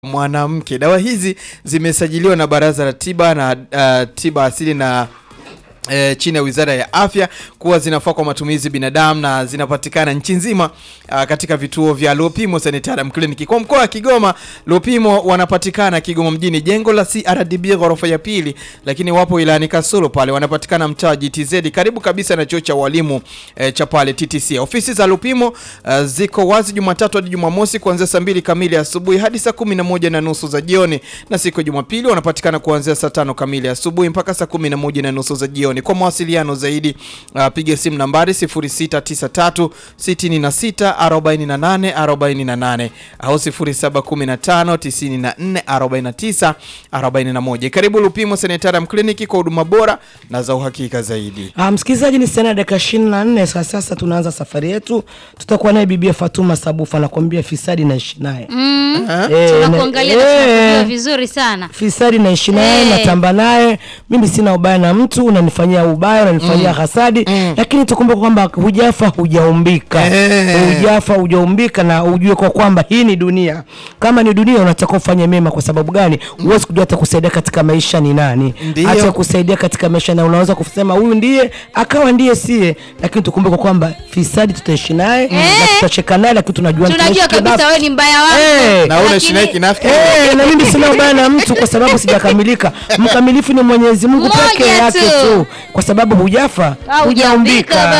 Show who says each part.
Speaker 1: mwanamke. Dawa hizi zimesajiliwa na Baraza la Tiba na uh, Tiba Asili na E, chini ya Wizara ya Afya kuwa zinafaa kwa matumizi binadamu na zinapatikana nchi nzima a, katika vituo vya Lupimo Sanitarium Clinic. Kwa mkoa wa Kigoma, Lupimo wanapatikana Kigoma mjini, jengo la CRDB ghorofa ya pili, lakini wapo wilayani Kasulu pale wanapatikana mtaa wa GTZ karibu kabisa na chuo cha walimu e, cha pale TTC. Ofisi za Lupimo a, ziko wazi Jumatatu hadi Jumamosi kuanzia saa mbili kamili asubuhi hadi saa kumi na moja na nusu za jioni, na siku ya Jumapili wanapatikana kuanzia saa tano kamili asubuhi mpaka saa kumi na moja na nusu za jioni. Kwa mawasiliano zaidi uh, piga simu nambari 0693 66 48 48 au 0715 94 49 41. Karibu Lupimo Sanitarium Clinic kwa huduma bora na za uhakika zaidi.
Speaker 2: Ah, msikilizaji ni sana dakika 24 sasa sasa tunaanza safari yetu. Tutakuwa naye Bibia Fatuma Sabufa anakuambia fisadi naishi naye.
Speaker 3: Mm.
Speaker 2: Eh,
Speaker 3: Tunakuangalia
Speaker 2: na-
Speaker 3: na
Speaker 2: eh,
Speaker 3: tunakujua vizuri sana.
Speaker 2: Fisadi naishi naye,
Speaker 3: Eh.
Speaker 2: natamba naye. Mimi sina ubaya na mtu, unanifanyia ubaya, unanifanyia hasadi, lakini tukumbuke kwamba hujafa hujaumbika.
Speaker 1: Eh.
Speaker 2: Hujafa hujaumbika na ujue kwa kwamba hii ni dunia. Kama ni dunia unatakiwa ufanye mema kwa sababu gani? Huwezi kujua hata kusaidia katika maisha ni nani.
Speaker 1: Ndiyo.
Speaker 2: Hata kusaidia katika maisha na unaweza kusema huyu ndiye akawa ndiye sie, lakini tukumbuke kwamba fisadi tutaishi naye na tutacheka naye, lakini tunajua
Speaker 3: Tunajua
Speaker 2: tunaishi
Speaker 3: kabisa
Speaker 2: kinafsi.
Speaker 3: wewe ni mbaya wangu.
Speaker 2: Eh.
Speaker 1: Na wewe
Speaker 3: Lakini-
Speaker 1: unaishi naye kinafiki.
Speaker 2: Eh, na mimi sina ubaya na mtu kwa sababu sijakamilika. Mkamilifu ni Mwenyezi Mungu
Speaker 3: Mmoja
Speaker 2: peke yake
Speaker 3: tu.
Speaker 2: tu, kwa sababu hujafa
Speaker 3: Ah, hujaumbika
Speaker 2: hujaumbika.